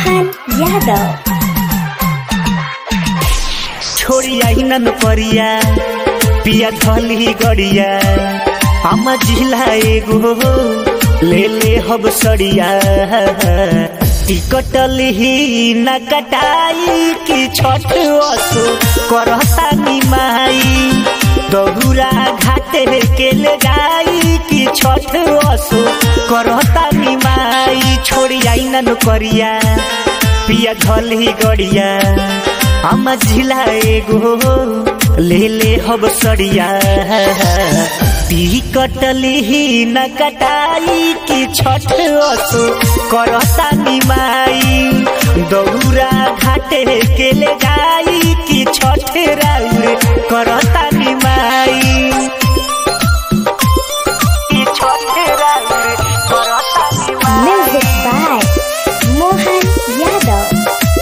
मोहन यादव छोड़ी आई नन परिया पिया धली गड़िया हम जिला एगो ले ले हब सड़िया टिकट लिही न कटाई की छठ असो करता निमाई दहुरा घाटे के ले जाई की छठ असो करता निमाई छोड़ी आई नन करिया पिया धली गड़िया हम जिला एगो ले ले हब सड़िया टी कटली न कटाई की छठ असो करता निमाई दौरा घाटे के ले जाई की छठ राउर करता निमाई की छठ राउर करता म्यूजिक बाय मोहन यादव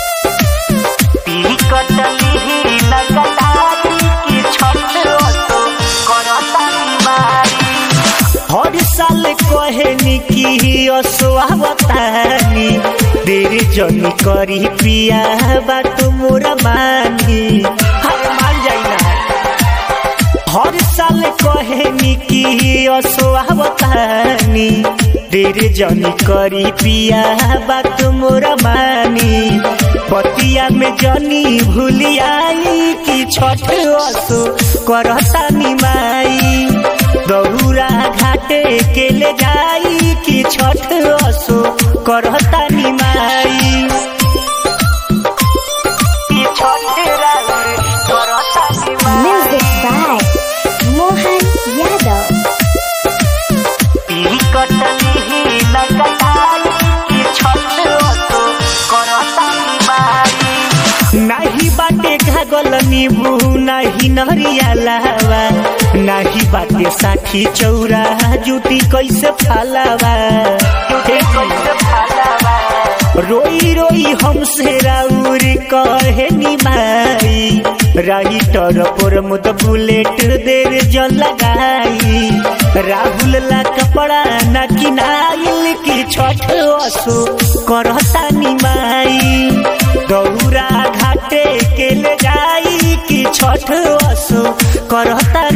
कटली न कटाई की छठ असो करता निमाई हर साल कहे की असोवतानी देर जनी करी पिया बात मोरा मानी हर मान जाइना हर साल कहे की असोवतानी देर जनी करी पिया बात मोरा मानी पतिया में जनी भूलियाई की छठ असो करता निमाई दहुरा घाटे के ले जाई की छठ असो करता निमाई की छठ राउर करता निमाई म्यूजिक बाय मोहन यादव ई कटली न कटाई की छठ असो करता निमाई नाही बाटे घागल नीबू नाही नरिया लावा नाही बाटे साठी चौरा जुटी कैसे फालावा जुटी कैसे फालावा रोई रोई हमसे राउर कहे निमाई राइटर पर मुद बुलेट देर जल लगाई राहुल ला कपड़ा न किनाइल की छठ असो करता निमाई दौरा घाटे के ले जाई की छठ असो करता